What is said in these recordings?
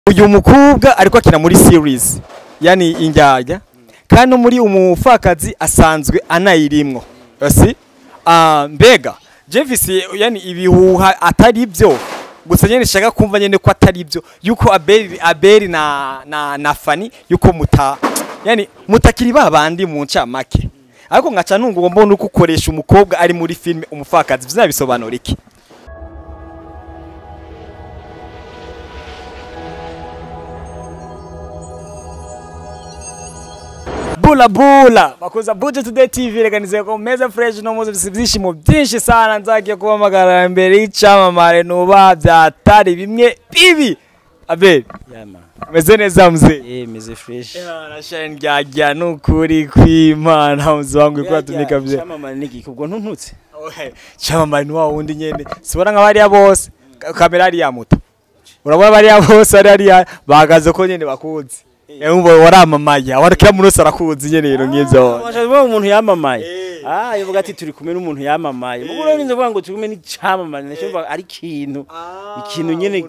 uyu mukobwa ariko akina muri series yani indyarya kandi no muri umufakazi asanzwe anayirimwo si ah mbega Jefisi yani ibihuha atari byo gusa nyene shaka kumva nyene ko atari byo yuko Abeli Abeli na na na Fani yuko muta yani mutakiri babandi mu ncamake ariko ngaca nungu mbona uko ukoresha umukobwa ari muri filme umufakazi bizabisobanura iki bula bula bakuza Buja Today TV reganize ko meza fresh no muzi byishimo byinshi sana nzagiye kubamagara imbere y'icamamare nuba byatari bimwe bibi abe Yama. meze neza mzee Eh, meze fresh. Arashani ryajya nukuri kwimana mzee wangu ko atumika bye Chamamare niki kubwo ntuntutse. camamare ni wa wundi nyene sibona nka bariya bose Ka- kamera ari ya muto urabona bariya bose ari ari bahagaze ko nyene bakuzi Yumva waramamaye warakira muri wese arakuzi nyene rero nk'ivyo Washaka umuntu yamamaye. Eh. Ah, yovuga ati turi kumwe n'umuntu yamamaye. Mugo rero ninze kuvuga ngo turi kumwe n'icamamare nacyo ari ikintu. Ikintu nyene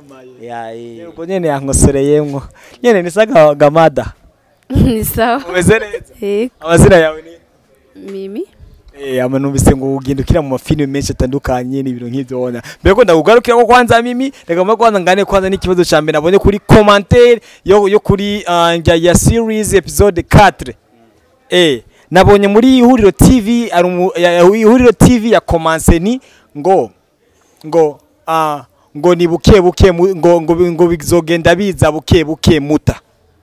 ya eh. ubwo nyene yankosereyemwo nyene nisaga gamada ni sawa umeze neza yego amazina yawe ni mimi Eh, ama numvise ngo ugenda ukira mu mafilime menshi atandukanye n'ibintu nk'ivyo wona mbere ko ndakugarukira ko kwanza mimi reka mba kwanza ngane kwanza n'ikibazo ca mbere nabonye kuri commentaire yo yo kuri uh, ya, ya series episode 4 eh nabonye muri ihuriro TV ari umu- ya- ya- ihuriro TV ya Komanseni ngo ngo ah ngo ni buke buke mu- ngo ngo ngo bizogenda biza buke buke muta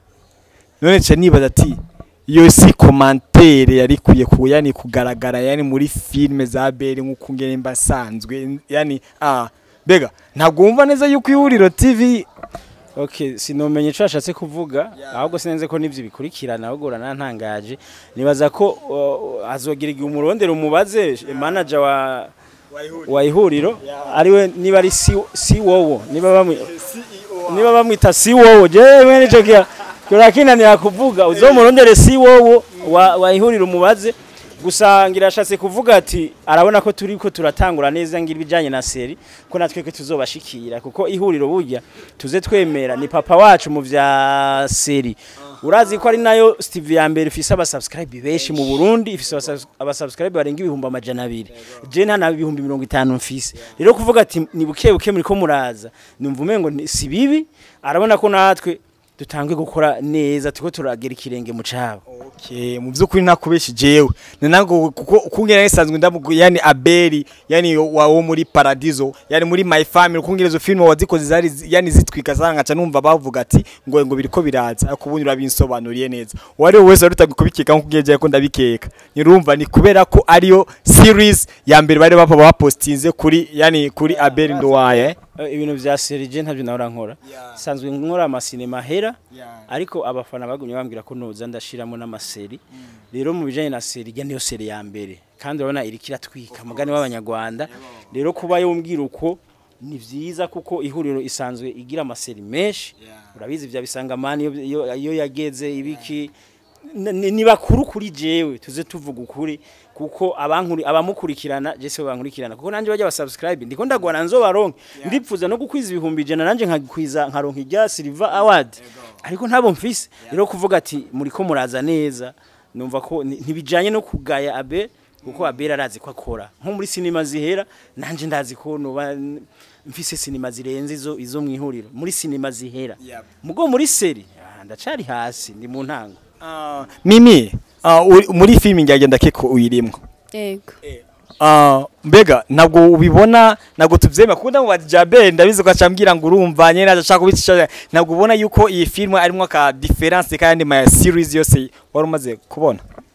none nca nibaza ati iyo si komantere yari kwiye ku yani kugaragara yani muri filime za beri nk'uko ngene mba sanzwe yani ah bega ntabwo wumva neza yuko ihuriro TV Okay, sinomenye ico ashatse kuvuga ahubwo sinenze ko nivyo bikurikirana ahubwo uranantangaje nibaza ko uh, azogira igihe umurondero umubaze manager wa wa ihuriro ariwe niba ari si, si wowo niba bamwi niba bamwita si wowo jewe nico kia kirakinanira kuvuga uzomurondere si wowo wa, wa ihuriro umubaze gusa ngira ashatse kuvuga ati arabona ko turi ko turatangura neza ngira ibijanye na seri ko natwe ko tuzobashikira kuko ihuriro burya tuze twemera ni papa wacu mu vya seri urazi ko ari nayo Steve ya mbere ifise aba subscribe benshi mu Burundi ifise aba- aba subscribe barenga ibihumbi amajana abiri je nta na ibihumbi mirongo itanu mfise rero kuvuga ati ni buke buke muri ko muraza numva umengo ni- si bibi arabona ko natwe dutangwe gukora neza tuko turagera ikirenge mu cabo Okay, mu byukuri nakubeshi jewe nanango kuko kungera nisanzwe ndavuga yani Abeli yani wa wo muri Paradiso yani muri My Family kungera izo filime wazikoze zari zi- yani zitwika sana ngaca numva bavuga ati ngo ngo biriko biraza ariko ubundi urabinsobanuriye neza wari wese warutaga kubikeka nko kugeje ko ndabikeka nirumva ni kubera ko ariyo series ya mbere bari bapa bapostinze kuri yani kuri Abeli Nduwaye Eh, ibintu vya seri je ntavyo nahora nkora sanzwe nkora amasinema hera ariko abafana bagumye bambwira ko noza ndashiramo n'amaseri rero mu bijanye na seri ijya niyo seri ya mbere kandi urabona iriko iratwika mugani w'abanyarwanda rero kuba yombwira uko ni vyiza kuko ihuriro isanzwe igira amaseri menshi urabizi vya bisangamani iyo- iyo iyo yageze ibiki N- ni ni bakuru kuri jewe tuze tuvuga ukuri kuko abankuri abamukurikirana je se bankurikirana kuko nanje bajya basubscribe ndiko ndagwana nzo baronke ndipfuza no gukwiza ibihumbi ijana nanje nkagikwiza nkaronka irya silver award ariko ntabo mfise rero kuvuga ati muriko muraza neza numva ko ni- ntibijanye no kugaya abe kuko abera arazi ko akora nko muri sinema zihera nanje ndazi ko noba n- mfise sinema zirenze izo izo mwihuriro muri sinema zihera mugo muri seri ah, ndacari hasi ndi mu ntango Ah, Mimi ah, uri- muri filime ngagenda keko uyirimwo yego Ah, mbega ntabwo ubibona ntabwo tubyemera kuko ndamubaza Jabel ndabizi ko acambwira ngo urumva nyene ashaka kubicisha ntabwo ubona yuko iyi film arimo ka difference kandi ma series yose wari umaze kubona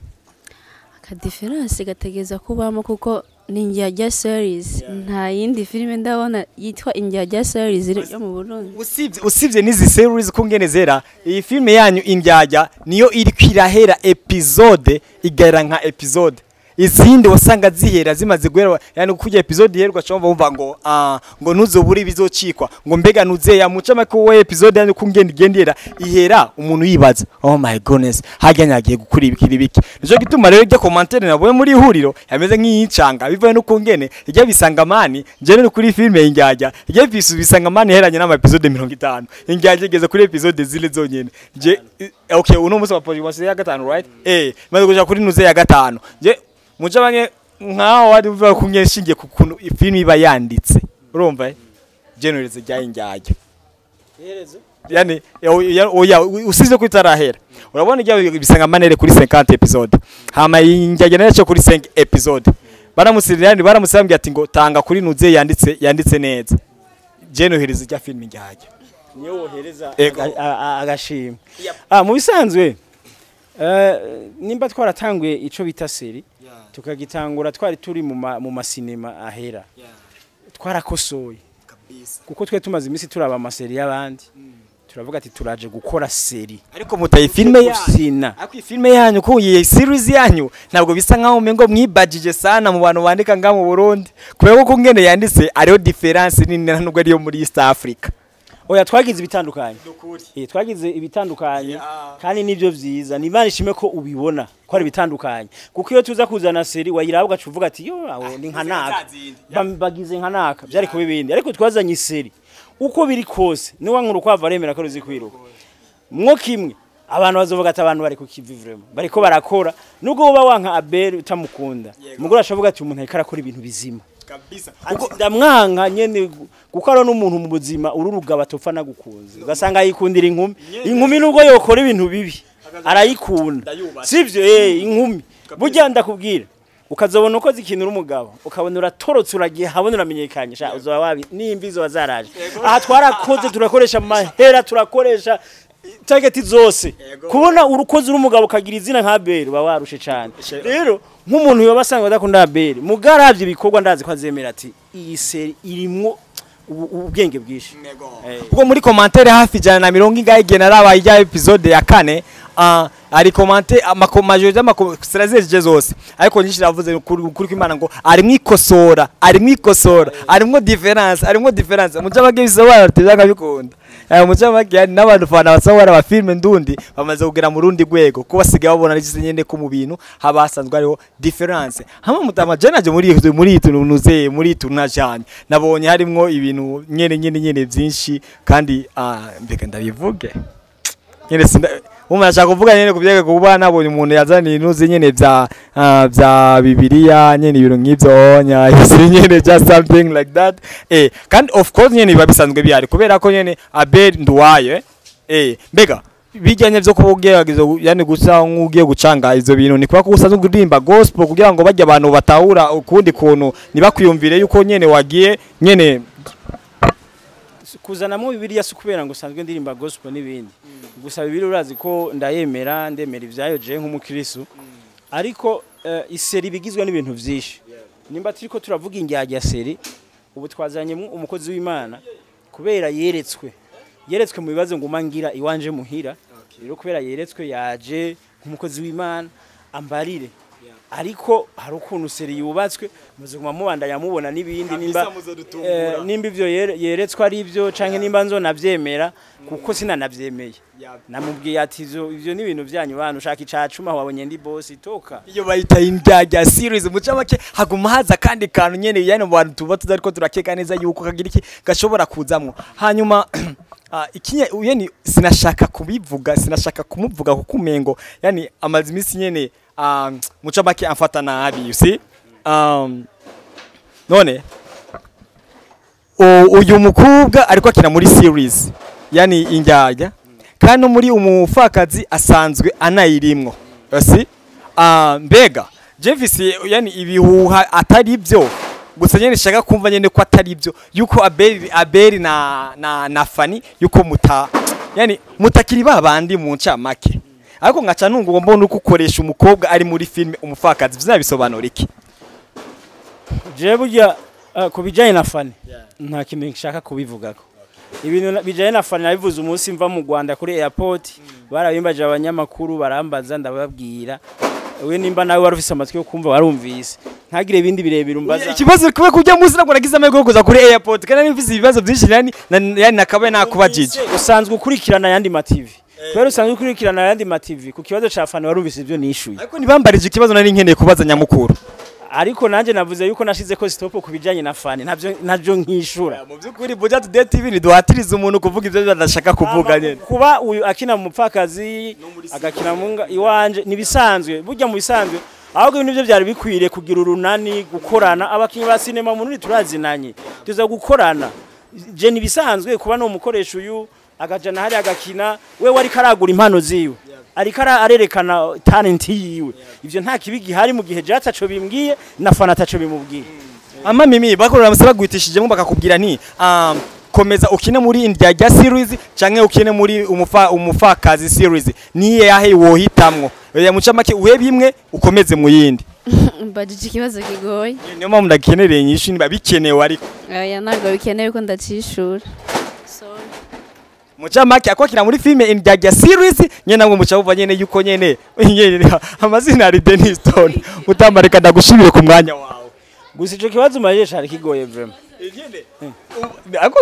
akadiferanse gategeza kubamo kuko ni injyajya series nta yindi filime ndabona yitwa injyajya series iri yo mu burundi usibye usibye n'izi series ko ngene zera iyi film yanyu indyajya niyo iri kwirahera episode igera nka episode izindi wasanga zihera zimaze guhera yani kujya episode iherwa cyangwa bumva ngo ah ngo ntuzobure bizocikwa ngo mbega nuze ya muca make we episode yani kungenda igendera ihera umuntu yibaza oh my goodness hajya nyagiye gukura ibikiri ibiki nico gituma rero ijya commentaire nabonye muri ihuriro yameze nk'iyincanga bivaye no kungene ijya bisanga mani je no kuri filme injyajya ijya bisu bisanga mani heranye n'ama episode 50 injyajya igeze kuri episode zile zonyene je okay uno musi wa podcast ya gatanu right eh maze kuja kuri nuze ya gatanu je muca bamwe nkaho wari uvuga ko nyeshingiye ku kuntu filme iba yanditse urumva eh generalize rya injyajya yani oya oya usize kwitarahera urabona ijya bisanga manere kuri 50 episode hama injyajya nayo kuri 5 episode baramusirira yani baramusambye ati ngo tanga kuri nuze yanditse yanditse neza generalize rya filme injyajya niyo wohereza Ego. aga- a- a- agashimwe ah mu bisanzwe eh, nimba twaratanguye ico bita seri tukagitangura twari turi mu ma- mu masinema ahera twarakosoye kuko twe tumaze iminsi turaba amaseri y'abandi turavuga ati turaje gukora seri ariko mutaye filme yanyu usina ariko iyi filme yanyu ko iyi series yanyu ntabwo bisa nkaho umengo mwibajije sana mu bantu bandika nga mu Burundi kubera ko ngene yanditse ariyo difference nini nubwo ariyo muri East Africa oya twagize ibitandukanye Eh, twagize ibitandukanye Yeah. kandi nibyo vyiza ni imana ishime ko ubibona ko ari ibitandukanye kuko iyo tuza kuzana seri wayiraba ugaca uvuga ati yo aho ni nka naka Bam- bagize nka naka byari kuba ibindi ariko twazanye seri uko biri kose niwa nkuru kwava aremera ko ruzi kwiruka mwo kimwe abantu bazovuga ati abantu bari kukivi vraiment bariko barakora nubwo uba wanka Abel utamukunda mugore ashavuga ati umuntu ariko arakora ibintu bizima kabisa Ati, ndamwanka nyene gu- kuko ari n'umuntu mu buzima ururugaba topfa nagukunze ugasanga yikundira inkumi inkumi nubwo yokora ibintu bibi arayikunda Ndayubaha. sivyo eh inkumi burya ndakubwira ukazobona ukoze ikintu uri umugabo ukabona uratorotse uragiye habona uramenyekanye sha uzoba wabi nimbi zo wazaraje aha twarakoze turakoresha amahera turakoresha target zose kubona urukoze uri umugabo ukagira izina nka Abel uba warushe cyane rero nk'umuntu yoba asanga adakunda Abel mugaravye ibikorwa ndazi ko azemera ati iyi seri irimwo ubu- ubwenge bwinshi Eh. ubwo muri commentaire hafi ijana na mirongo ingahe igihe narabaye ijya episode ya kane ah, ari komante majorite y'amakomazireje zose ariko nyinshi navuze ukuri ukuri kw'imana ngo arimwo ikosora arimwo ikosora arimwo difference arimwo difference mucamake bisobanura tuzanga bikunda Eh, mucamake hari n'abantu fana basohora aba filme ndundi bamaze kugera mu rundi rwego ko basigaye babona n'igise nyene ko mu bintu haba hasanzwe hariho difference hamwe mutama je naje muri muri itu nuze muri itu najanye nabonye harimwo ibintu nyene nyene nyene vyinshi kandi ah, mbega ndabivuge nyene sinda umwe ashaka kuvuga nyene kuvyega kuba nabonye umuntu yazaniye inuzi nyene vya ah, vya bibiliya nyene ibintu nk'ivyo nya isi nyene just something like that eh kandi of course nyene biba bisanzwe bihari kubera ko nyene Abel Nduwaye eh mbega bijyanye vyo kuba ugerageza gu- yani gusa nk'ugiye gucanga izo bintu ni kuba ko usanzwe uririmba gospel kugira ngo bajye abantu batahura ukundi kuntu nibakwiyumvire yuko nyene wagiye nyene kuzanamo bibiliya si ukubera ngo usanzwe ndirimba gospel n'ibindi gusa bibiliya urazi ko ndayemera ndemera ibyayo je nk'umukristo ariko eh, iseri bigizwe n'ibintu byinshi nimba turiko turavuga injyajya seri ubu twazanyemo umukozi w'imana kubera yeretswe yeretswe mu bibazo ngo mangira iwanje muhira rero kubera yeretswe yaje nk'umukozi w'imana ambarire ariko hari ukuntu seri yubatswe muze kuma mubanda yamubona n'ibindi nimba eh, nimba ivyo yere- yeretswe ari byo canke nimba nzonavyemera kuko sinanavyemeye namubwiye ati ivyo ivyo ni ibintu vyanyu bantu ushaka icacuma wabonye ndi boss toka iyo bayita indyarya series muca make haguma haza kandi kantu nyene yani mu bantu tuba tuzi ariko turakeka neza yuko kagira iki gashobora kuzamwo hanyuma ah, ikinye yani sinashaka kubivuga sinashaka kumuvuga kuko umengo yani amazi imisi nyene ah, muca make amfata nabi you see um, none u- uyu mukobwa ariko akina muri series yani indyarya kandi no muri umufakazi asanzwe anayirimwo si ah, mbega Jevis yani ibihuha atari byo gusa nyene shaka kumva nyene ko atari byo yuko Abeli Abeli na na na Fani yuko muta yani mutakiri babandi mu ncamake ariko ngaca nungu mbona uko ukoresha umukobwa ari muri filme umufakazi bizabisobanura iki je burya uh, ku bijanye na fani nta kintu nshaka kubivugako ibintu na- bijanye na fani nabivuze umunsi mva mu Rwanda kuri airport barabimbaje abanyamakuru barambaza ndababwira we nimba nawe wari ufise amatwi yo kumva warumvise ntagire ibindi birebire umbaza ikibazo kibe kujya munsi ntabwo nagize amahirwe yo kuza kuri airport kandi nifise ibibazo byinshi yani na- yani nakabaye nakubajije Wumvise, usanzwe ukurikirana ayandi mativi kubera usanzwe ukurikirana ayandi mativi ku kibazo ca fani warumvise ibyo nishuye ariko ntibambarije ikibazo nari nkeneye kubaza nyamukuru ariko nanjye navuze yuko nashize ko stop ku bijanye na fani ntabyo ntabyo nkishura mu by'ukuri Buja Today TV ntiduhatiriza umuntu kuvuga ibyo badashaka kuvuga nyine kuba uyu akina mu mupfakazi agakina mu nga iwanje nibisanzwe burya mu bisanzwe ahubwo ibintu byo byari bikwiriye kugira urunani gukorana abakinnyi ba sinema mu nuri turazinanye tuza gukorana je nibisanzwe kuba no umukoresha uyu agajana hari agakina we wari karagura impano ziwe ariko ara- arerekana talent yiwe ivyo nta kibi gihari mu gihe jata co bimbwiye na fana taco bimubwiye ama mimi bakorera amasaba guhitishijemo bakakubwira nti um, komeza ukine muri indya rya series canke ukine muri umufa umufakazi series niye yahe wohitamwo ya mucamake uhe bimwe ukomeze mu yindi mbajije ikibazo kigoye niyo mpamvu ndakenereye nyinshi niba bikenewe ariko oya ntabwo bikenewe ko ndacishura mucamake akwakira muri filme indya rya series nyene namwe muca buva nyene yuko nyene nyene amazina ari Dennis Stone utamareka ndagushimire ku mwanya wawe gusa ico kibazo umajije cari kigoye vraiment ako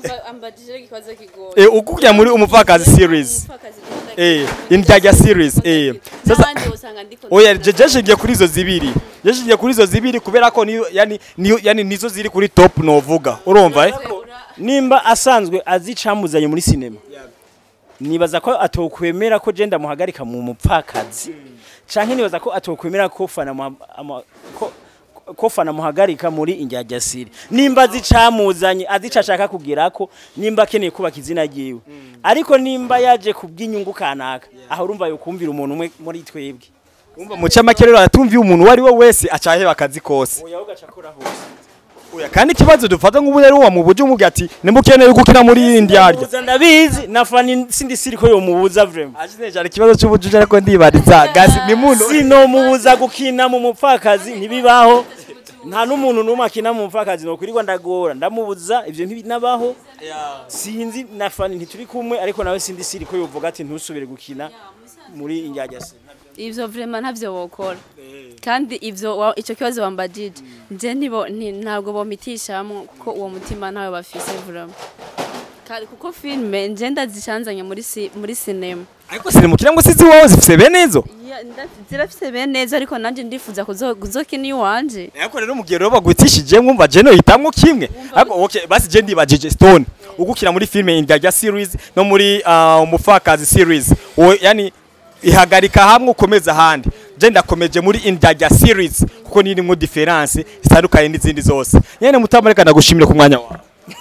eh ukukira muri umufakazi series eh indya rya series eh sasa oya je jeshingiye kuri izo zibiri jeshingiye kuri izo zibiri kubera ko niyo yani niyo yani nizo ziri kuri top novuga urumva eh nimba asanzwe azi icamuzanye muri sinema nibaza ko atokwemera ko je ndamuhagarika mu mupfakazi canke nibaza ko atokwemera ko fana muha- ama- ko- ko fana muhagarika muri injyajyasiri nimba azi icamuzanye azi ico ashaka kugirako nimba akeneye kubaka izina ryiwe ariko nimba yaje kubw'inyungu kanaka aho urumva yokumvira umuntu umwe muri twebwe umva mucamake rero aratumviye umuntu wari we wese acaheba akazi kose oya ugaca akora hose oya kandi ikibazo dufata nk'ubu rero wa mu buryo umubwira ati nimukeneye gukina muri indya rya Mubuza ndabizi na fani sindi siri ko yomubuza vraiment Ashine cyane ikibazo cy'ubujuje ariko ndibariza gasi ni muntu sinomubuza gukina mu mupfakazi ntibibaho nta n'umuntu n'umwe akina mu mupfakazi nokwirirwa ndagora ndamubuza ivyo ntibinabaho sinzi na fani ntituri kumwe ariko nawe sindi siri ko yovuga ati ntusubire gukina muri injyajyasi ivyo vrema ntavyo wokora kandi ivyo wa- ico kibazo wambajije nje ntibo nti- ntabwo bomitishamwo kuko uwo mutima ntawe bafise vrema kandi kuko filme nje ndazicanzanye muri si- muri sinema ariko sirimukira ngo sizi wowe zifise bene izo Ya, nda- zirafise bene neza ariko nanje ndifuza kuzo- kuzokina iwanje ariko rero mugihe rero bagwitishije mwumva je no hitamwo kimwe ariko okay basi je ndibajije stone ugukira muri filme indya rya series no muri uh, umufakazi series Uwo, yani ihagarika hamwe ukomeza ahandi je ndakomeje muri indya rya series kuko nirimwo difference itandukanye n'izindi zose nyene mutamareka ndagushimire ku mwanya wawe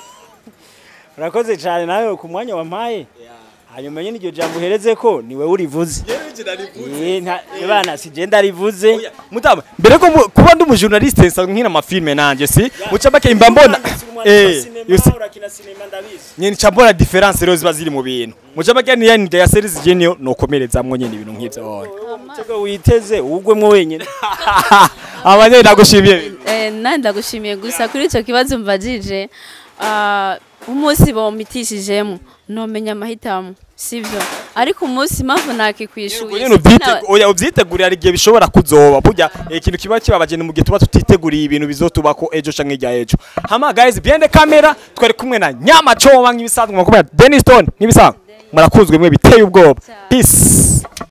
urakoze cyane nawe ku mwanya wampaye hanyuma nyine iryo jambo uhereze ko niwe urivuze Eh, nta- bana si je ndarivuze mutama mbere ko mu- kuba ndi umujournaliste nsanzwe nkina amafilme nanje si mucamake imba mbona eh yusi nyene cambona difference rero ziba ziri mu bintu mucamake ni yani ya series je niyo nokomerezamwo nyene ibintu nk'ivyo wowe umutego witeze ugwemwo wenyine abanye ndagushimiye Eh, nandi ndagushimiye gusa kuri ico kibazo mbajije ah, umunsi bomitishijemo nomenya amahitamo sivyo ariko umunsi impamvu nakikwishuye nyene ubyite oya ubyitegurira hari igihe bishobora kuzoba burya eh, ikintu kiba kibabaje ni mu gihe tuba tutiteguriye ibintu bizotubako ejo canke irya ejo hama guys behind the camera twari kumwe na nyama choma nk'ibisanzwe mwakomera Dennis Stone nk'ibisanzwe murakuzwe mwe biteye ubwoba peace